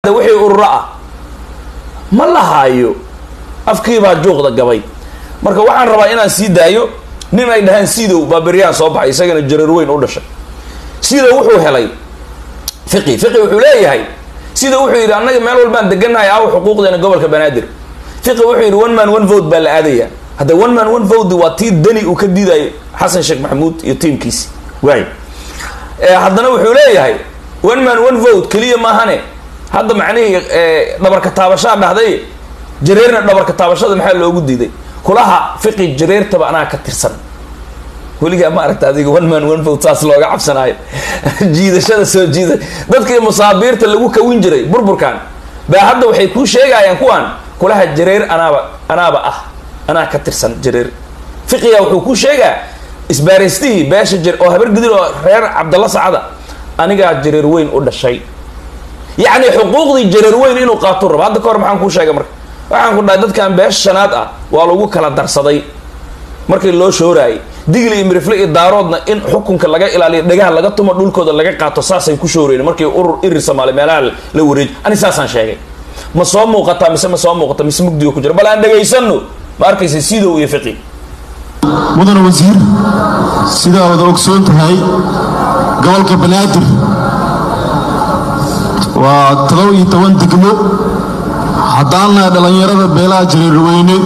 wixii ururo ah ma lahaayo afkiibaa juuqda gabay marka waxaan rabaa inaan sii daayo nin ay dhahaan sidow baa beryaan soo baxay isagana jareer weyn u dhashay sidow wuxuu helay fiqi fiqi wuxuu leeyahay sida wuxuu yidhi annaga meel walbaan deganahay aawo xuquuqdeena gobolka banaadir fiqi wuxuu yidhi one man one vote baa la aadaya hadda one man one vote waa tii dani uu ka diidayo xasan sheekh maxamuud iyo tiimkiisi waay haddana wuxuu leeyahay one man one vote keliya maahane hadda macnihii dhabarka taabashaa dhahday jareerna dhabarka taabashada maxaa loogu diiday kulaha fiqi jareertaba anaa ka tirsan weligaa ma aragta adiga one man one vote saas looga cabsanaayo jiidashada soo jiida dadkii musaabiirta lagu kawin jiray burburkan baa hadda waxay kuu sheegayaan kuwaan kulaha jareer anaaba anaaba ah anaa ka tirsan jareer fiqiga wuxuu kuu sheegaa isbaaraystihii beesha jare oo habar gidil oo reer cabdalla sacada anigaa jareer weyn u dhashay yacni xuquuqdii jareer weyn inuu qaatuu rabo hadda ka hor maxaan kuu sheegay marka waxaan ku dhahay dadkan beesha shanaad ah waa lagu kala darsaday markii loo shooraayay digli iyo mirifle iyo daaroodna in xukunka laga ilaaliyo dhagaha laga tumo dhulkooda laga qaato saasay ku shooreen markii urur irir soomaali meelaha la wareeji ani saasaan sheegay ma soo muuqataa mise ma soo muuqata mise mugdiga ku jira bal aan dhegaysano ma arkaysa sidow iyo fiqi mudane wasiir sidaa wada ogsoon tahay gobolka banaadir waa todoba iyo toban degmo haddaannahay dhallinyarada beelaha jareerweyne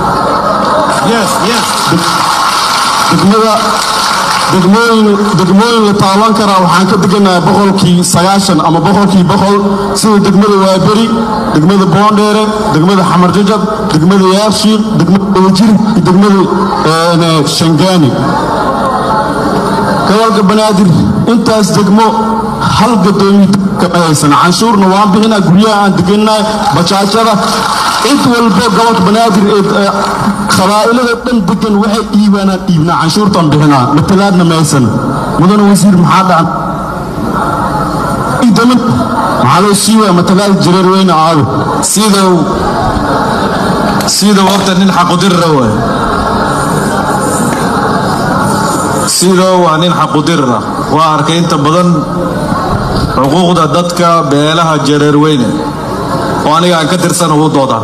degmada degmooyin degmooyin la taaban karaa waxaan ka deganahay boqolkii sagaashan ama boqolkii boqol sida degmada waaberi degmada boondheere degmada xamar jajab degmada yaabshiil degmada wajir iyo degmada shangaani gobolka banaadir intaas degmo hal gadoomiye kama haysan canshuurna waan bixinaa guryaha aan deganahay bajaajada cid walba gobolka banaadir ee qabaa'ilada dhan degan waxay dhiibaanaan dhiibnaa canshuurtaan bixinaa matalaadna maysan mudane wasiir maxaa dhacan damin maxaa loo siiwaa matalaad jareer weyne aado sidow sidow horta nin xaqudirra waay sidow waa nin xaqudirra waa arkay inta badan xuquuqda dadka beelaha jareer weyne oo aniga aan ka tirsan ugu dooda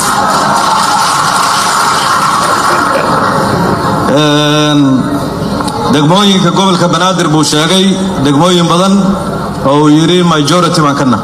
degmooyinka gobolka banaadir buu sheegay degmooyin badan oo uu yidhi majority baan ka nah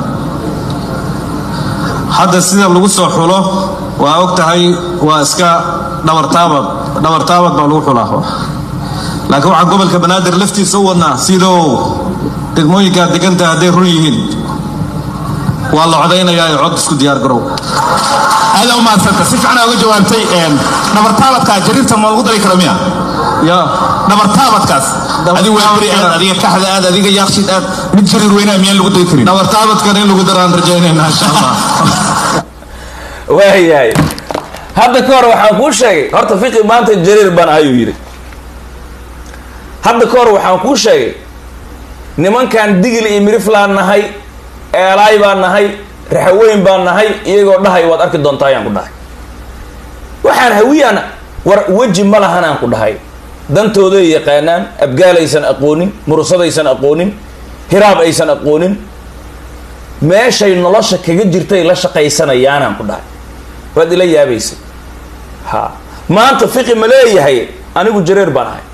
hadda sida lagu soo xulo waa og tahay waa iska dhabartaabad dhabartaabad baa lagu xulaa laakiin waxaan gobolka banaadir laftiisa u wadnaa sidoo degmooyinkaad degantahay hadday run yihiin waa la codaynayaa ee cod isku diyaar garow aada u maadsanta si fiican uga jawaabtay dhabartaabadkaa jariirta ma lagu dari karo miya ya dhabartaabadkaas adiga waaberi aad adiga kaxda aad adiga yaaqshid aad mid jariir weynaa miyaan lagu dari karin dhabartaabadkan in lagu daraan rajaynayna insha allah waayahay hadda ka hor waxaan kuu sheegay horta fiqi maanta jareer baan ayuu yidhi hadda ka hor waxaan kuu sheegay nimankan digil iyo miriflaan nahay eelaay baan nahay raxaweyn baan nahay iyagoo dhahay waad arki doontaa ayaan ku dhahay waxaan hawiyaan war weji ma lahanaan ku dhahay dantooday yaqaanaan abgaalaysan aqoonin murusadaysan aqoonin hiraab aysan aqoonin meeshay nolosha kaga jirtay la shaqaysanayaanaan ku dhahay waad ila yaabaysay ha maanta fiqi ma leeyahay anigu jareer baan ahay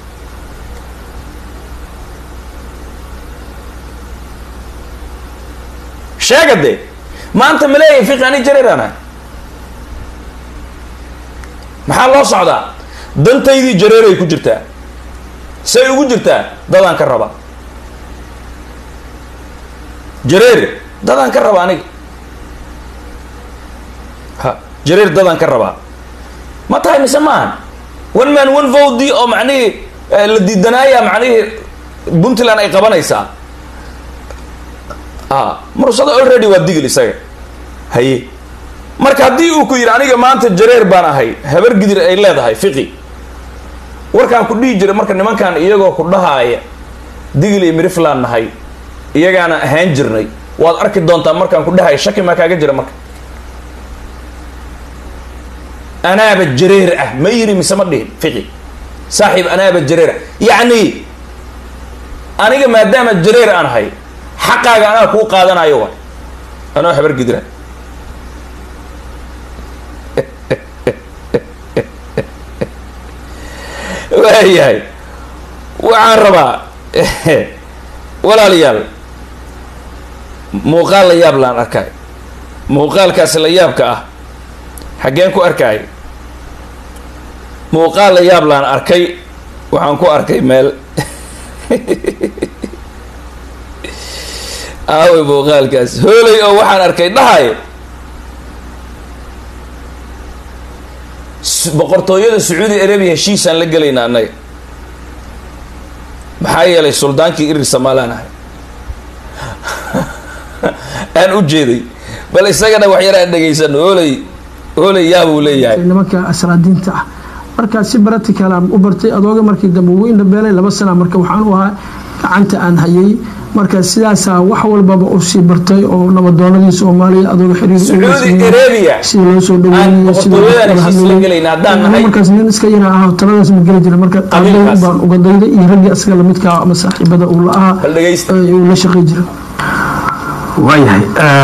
sheega dee maanta ma leeyahay fiqi ani jareer aan ahay maxaa loo socdaa dantaydii jareeray ku jirtaa say ugu jirtaa dadaan ka raba jareer dadaan ka raba aniga ha jareer dadaan ka rabaa ma tahay mise maahan one man one vodi oo macnihii la diidanaaya macnihii puntland ay qabanaysaa a mursado already waa digil isaga haye marka haddii uu ku yidhi aniga maanta jareer baan ahay habar gidir ay leedahay fiqi warkaan ku dhihi jiray marka nimankan iyagoo ku dhahaaya digil iyo mirifland nahay iyagaana ahaan jirnay waad arki doontaa markaan ku dhahaya shaki maa kaaga jira marka anaaba jareer ah ma yiri mise ma dhihin fiqi saaxiib anaaba jareer ah yacni aniga maadaama jareer aan ahay xaqaaga anaa kuu qaadanayo wa anoo habar gidira waayahay waxaan rabaa walaalayaal muuqaal la yaab laan arkay muuqaalkaasi la yaabka ah xaggeen ku arkay muuqaal la yaab laan arkay waxaan ku arkay meel aaway muuqaalkaas hooley oo waxaan arkay dhahay boqortooyada sacuudi arabia heshiisaan la gelayna annaga maxaa yeelay suldaankii irir somaalaan ahay aan u jeeday bal isagana wax yar aan dhegaysano hooley hooley yaabuu leeyahay nimanka asraadiinta ah markaa si baratical aan u bartay adooga markii dambe ugu indhabeelay laba sana marka waxaan u ahaa gacanta aan hayay marka sidaasaa wax walbaba u sii bartay oo nabadoonadii soomaaliya adooga sacuudi arabia sida loo soo aan boqortooyadan heshiis la gelayna haddaan nahay markaas nin iska yara ah taladaas ma geli jira marka Qabiilkaas. baan uga dayday iyo raggii asaga lamidka ah ama saaxiibada uu la ahaa bal dhegaysta ee uu la shaqay jira waayahay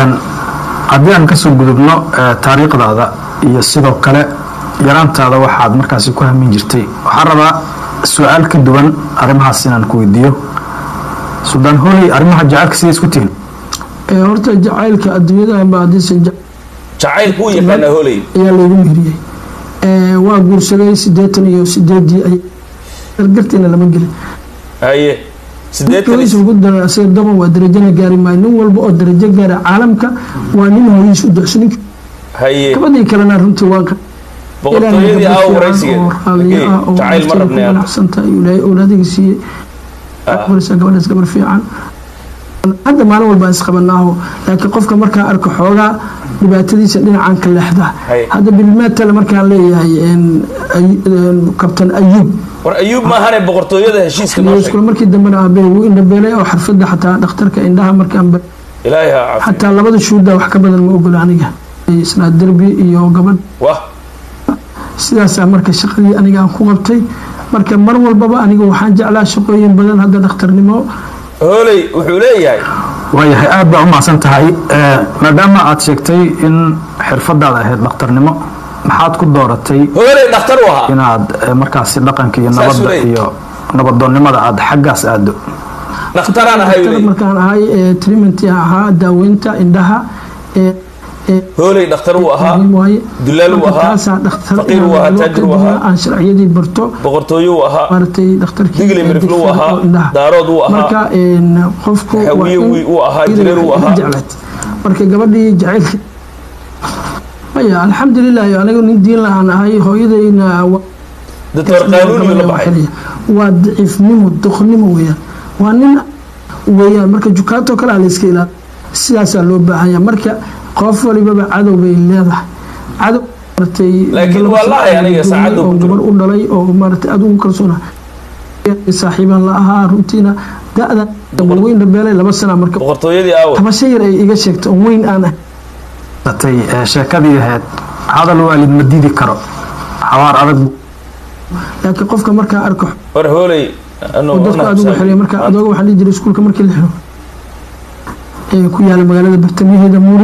haddii aan kasoo gudubno eh, taariikhdaada iyo sidoo kale yaraantaada waxaad markaasi ku hamin jirtay waxaan rabaa su-aal ka duwan arrimahaas inaan ku weydiiyo suldaan hooley arrimaha jacaylka siday isku tihin Ee, horta jacaylka adduunyada ba hadiisan jacayl kuu yaqaana hooley ayaa laygu meheriyey Ee, waa guursaday sideetan iyo sideedii ay gargarteena lama gelin haye sideetan hooyiis ugu daray asaga daban waa darajana gaari maayo nin walba oo darajo gaara caalamka waa nin hooyiis u ducso ninka haye gabadhii kalena runtii waa ka boqortooyadii aa waraysigeed oo raaliye ah oo jacayl ma rabnay hadda. ganacsanta ilaahay awlaadiga siiyey barisa gabadhaas gabar fiican hadda maalin walba is qabanaaho laakiin qofka markaa arko xoogaa dhibaatadiisa dhinacaan ka leexda Hay. hadda bilmaatale markaan leeyahay een, Ay- een, kabtan ayub war ayuub maahane boqortooyada heshiiska noo sheeg iskula markii dambena aabbe wuu indhabeelay oo xarfadda xataa dhakhtarka indhaha markaan ba- ilaahay ha caafiyo xataa labada shuudda wax ka badan ma ogola aniga isnaa derbi iyo gabadh wah sidaasaa marka shaqadii aniga aan ku qabtay marka mar walbaba aniga waxaan jeclaa shaqooyin badan hadda dhakhtarnimo hooley wuxuu leeyahay waayahay aad baa u mahadsan tahay Eh, maadaama aad sheegtay in xirfadaada ahayd dhakhtarnimo maxaad ku dooratay hooley dhakhtar u ahaa inaad eh, markaasi dhaqanka iyo Saas nabadda weeye. iyo nabadoonnimada aad xaggaas aado dhakhtaraan ahay Dhakhtar leeyahay markaan ahay ee, treatment ahaa daaweynta indhaha ee, ee, hooley dhakhtar uu ahaa muhiim waaye. dulaal uu Marka ahaa taasaa dhakhtar faqiir uu ahaa inaan taajir uu kadibna ahaa aan sharciyadii barto boqortooyo uu ahaa maaragtay dhakhtarkii Digli Mirifle uu digfada ahaa, oo indhaha. daarood uu ahaa, marka een, qofku waa hawiye in uu ahaa, iyada jireer uu waxay ahaa. jeclayd. marka gabadhii jacaylka maya alxamdulilahi anigu nin diin la-aan ahay hooyadayna waa doctor qaanuuni la baxay waa daciifnimo doqnimo weyaan waa nin weyaan marka jukaato kale la iska ilaali sidaasaa loo baahanya marka qof walibaba cadow bay leedahay cadow maaragtay Laakiin galab wallaahi aniga saaxiib saacadda oo ku jiro. gabar u dhalay oo maaragtay aad ugu kalsoona saaxiibaan la ahaa runtiina da-da weyn dhabeelay laba sana marka boqortooyadii aawa tabasho yar ay iga sheegto oo weyn aan ah tay eh, sheekadii ahayd hadal waalid ma didi karo xawaar adag buu laakiin qofka markaa arko war hooley oo dadku aad uga xiriya marka adooga waxaan dhihi jiray iskuulka markii la xiro ee ku yaala magaalada bartamaheeda muuri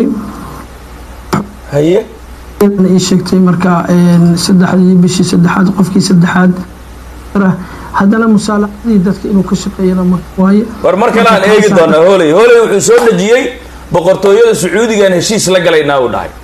haye iyadana ii sheegtay marka een, saddexdii bishii saddexaad qofkii saddexaad ah, haddana musaalacadii dadka inuu ka shaqeeyana mar waaye war mar kale aan eegi doonaa hooley hooley wuxuu soo dhejiyey boqortooyada sacuudigaan heshiis la galaynaa uu dhahay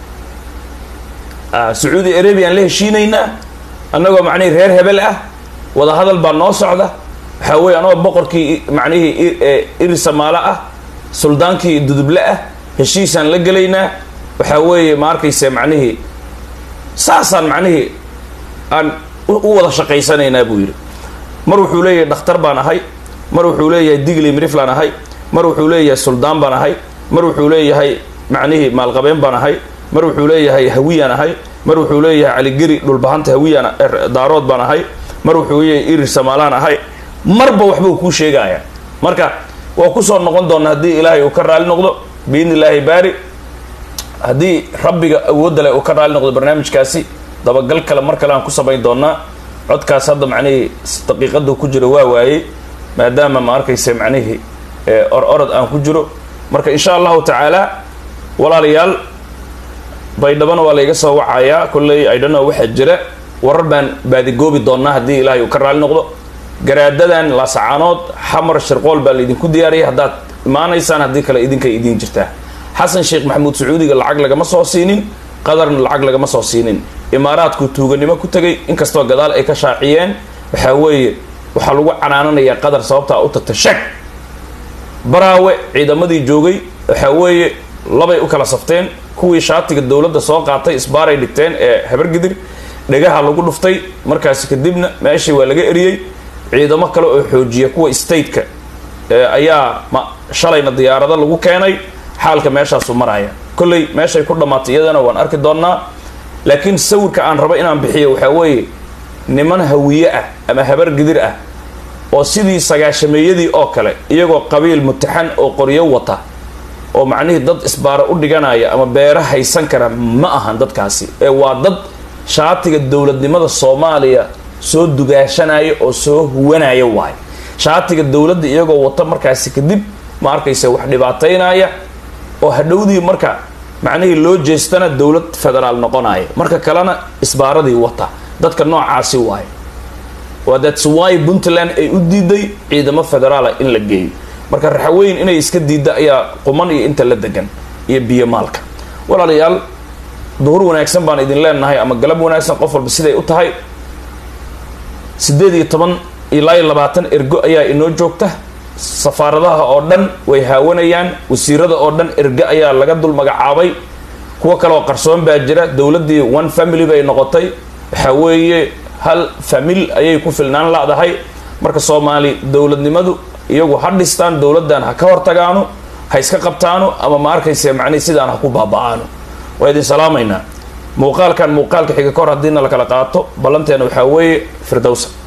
Ah, sacuudi arabiaan la heshiinaynaa annagoo macnihii reer hebel ah wada hadal baa noo socda waxaa weeye anagoo boqorkii i- macnihii i- ee, iri samaalo ah suldaankii duduble ah heshiisaan la gelaynaa waxaa weeye ma arkayse macnihii saasaan macnihii aan u u wada shaqaysanaynaa buu yidhi mar wuxuu leeyahay dhakhtar baan ahay mar wuxuu leeyahay digli miriflaan ahay mar wuxuu leeyahay suldaan baan ahay mar wuxuu leeyahay macnihii maalqabeen baan ahay mar wuxuu leeyahay hawiyaan ahay mar wuxuu leeyahay caligeri dhulbahanta hawiyaan er- daarood baan ahay mar wuxuu leeyahay irir samaalaan ahay marba waxbuu kuu sheegaya marka waa kusoo noqon doona haddii ilaahay uu ka raali noqdo biidni illaahi baari haddii rabbiga awoodda leh uu ka raali noqdo barnaamijkaasi dabagal kale mar kale aan ku samayn doonaa codkaas hadda macnihii s- daqiiqadu ku jiro waa waayey maadaama ma arkayse macnihii ee, or orod aan ku jiro marka insha allahu tacaala walaalayaal baydhabana waa layga soo wacayaa kolley idhano waxaa jira warar baan baadigoobi doonaa haddii ilaahay uu ka raali noqdo garaadadan laasacaanood xamar shirqool baa laydinku diyaariyay haddaad imaanaysaan haddii kale idinkay idiin jirtaa xasan sheekh maxamuud sacuudiga lacag lagama soo siinin qadarna lacag lagama soo siinin imaaraadku tuuganimo ku tegay inkastoo gadaal ay ka shaaciyeen waxaa weeye waxaa lagu canaananayaa qadar sababtaa u tagta shag baraawe ciidamadii joogay waxaa weeye labay u kala safteen kuwii shaatiga dowladda soo qaatay isbaaray dhigteen ee habargidir dhegaha lagu dhuftay markaasi kadibna meeshii waa laga eriyey ciidamo kale oo xoojiya kuwa stateka ayaa ma shalayna diyaarado lagu keenay xaalka meeshaasu maraya kolley meeshay ku dhammaatay iyadana waan arki doonnaa laakiin sawirka aan rabo inaan bixiyo waxaa weeye niman hawiye ah ama habar gidir ah oo sidii sagaashameeyadii oo kale iyagoo qabiil mutaxan oo qoryo wata oo macnihii dad isbaaro u dhiganaya ama beero haysan kara ma ahan dadkaasi ee waa dad shaatiga dowladnimada soomaaliya soo dugaashanaya oo soo huwanaya waayo shaatiga dowladda iyagoo wata markaasi kadib ma arkaysa wax dhibaataynaya oo hadhowdii marka macnihii loo jeestana dowlad federaal noqonaya marka kalena isbaaradii wata dadka noocaasi waayo waa that's why puntland ay u diiday ciidamo federaala in la geeyo marka raxaweyn inay iska diidda ayaa quman iyo inta la degan iyo biyo maalka walaalayaal duhur wanaagsan baan idin leenahay ama galab wanaagsan qof walba siday u tahay siddeed iyo toban ilaa iyo labaatan ergo ayaa inoo joogta safaaradaha oo dhan way haawanayaan wasiirada oo dhan erge ayaa laga dul magacaabay kuwo kaleoo qarsoon baa jira dowladdii one family bay noqotay waxaa weeye hal famil ayay ku filnaan ladahay marka soomaali dowladnimadu iyagu ha dhistaan dowladdan ha ka hortagaano ha iska qabtaano ama ma arkayse macnihi sidaan ha ku baaba-aano waa idin salaamaynaa muuqaalkan muuqaalka xiga kahor haddiina la kala qaato ballanteena waxaa weeye firdowsa